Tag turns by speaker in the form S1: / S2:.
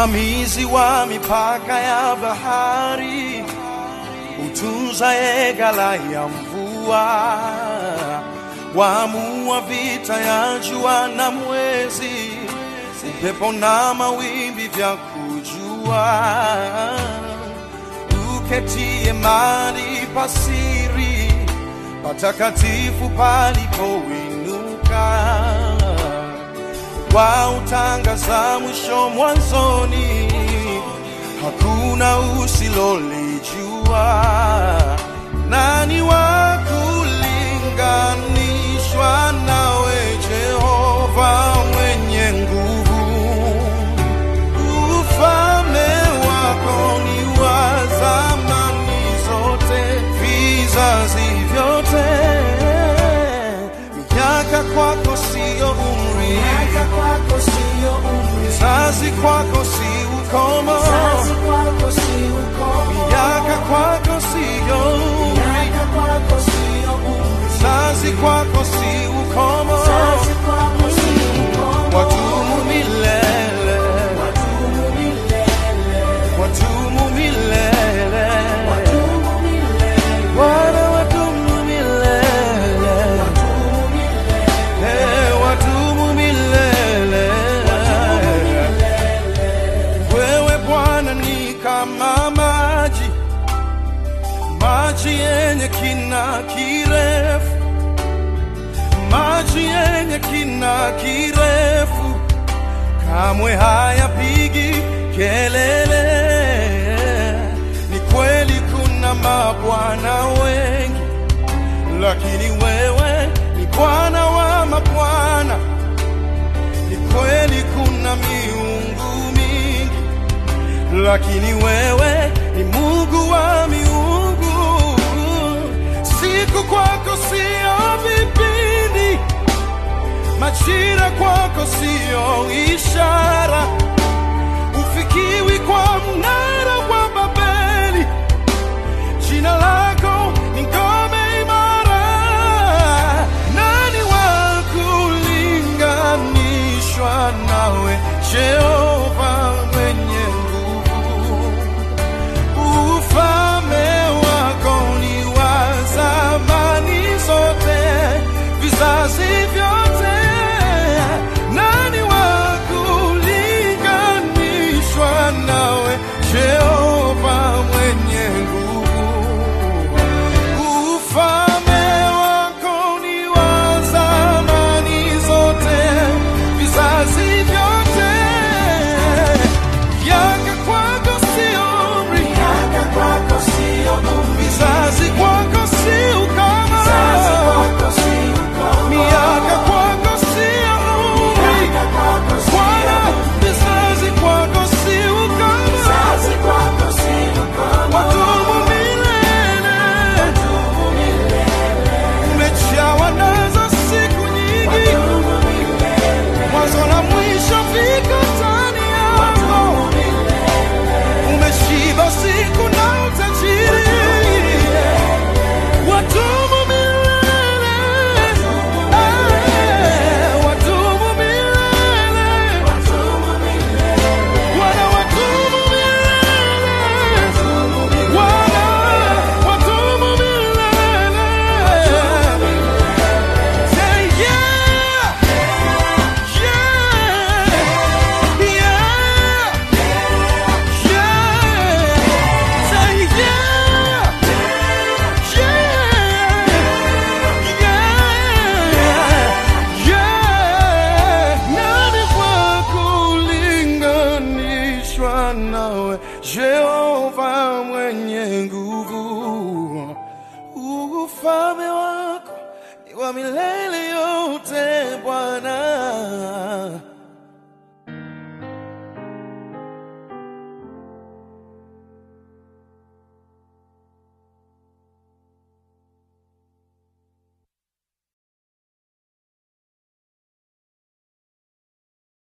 S1: msimamizi wa mipaka ya bahari, utunzaye ghala ya mvua, waamua vita ya jua na mwezi, upepo na mawimbi vya kujua, uketie mali pasiri, patakatifu palipoinuka kwa utangaza mwisho mwanzoni, hakuna usilolijua. Nani wa kulinganishwa nawe, Jehova mwenye nguvu? Ufalme wako ni wa zamani zote, vizazi vyote. Miaka kwako siyo umri,
S2: Miaka kwako sio umri,
S1: Vizazi kwako si ukomo,
S2: vizazi kwako si ukomo.
S1: miaka kwako siyo umri,
S2: Miaka kwako sio umri,
S1: vizazi kwako si ukomo,
S2: vizazi kwako si ukomo.
S1: watumu milele,
S2: Wadumu milele,
S1: watumu milele,
S2: wadumu milele,
S1: Bwana watumu milele,
S2: wadumu milele,
S1: Eh, watumu milele. Wewe Bwana ni kama maji, maji yenye kina kirefu, maji yenye kina kirefu, kamwe hayapigi kelele. Ni kweli kuna mabwana wengi, lakini wewe ni Bwana wa mabwana. Ni kweli kuna miungu mingi, lakini wewe ni Mungu wa miungu. Siku kwako sio vipindi, majira kwako sio ishara, ufikiwi kwa mnara wa Babeli. Jina lako ni ngome imara. Nani wa kulinganishwa nawe, Jehova mwenye nguvu? Ufalme wako ni wa zamani zote, vizazi vyote. Nani wa kulinganishwa nawe, Jehova mwenye nguvu? Ufalme wako ni wa zamani zote, vizazi vyote. Miaka kwako sio umri,
S2: miaka kwako sio umri,
S1: vizazi kwako si ukoma.
S2: vizazi kwako si ukomo.
S1: Miaka kwako sio umri,
S2: Miaka kwako sio
S1: Bwana,
S2: umri,
S1: vizazi kwako si ukoma.
S2: vizazi kwako si ukomo.
S1: Watumu milele,
S2: Wadumu milele,
S1: umejawa nazo siku nyingi,
S2: wadumu milele,
S1: mwanzo na mwisho viko ndani yako.
S2: wadumu milele,
S1: Umeshiba siku na utajiri, watumu milele, Eh, watumu milele,
S2: wadumu milele,
S1: Bwana watumu milele, Bwana watumu milele. Say yeah, yeah, yeah. Jehova mwenye nguvu, ufalme wako ni wa milele yote Bwana.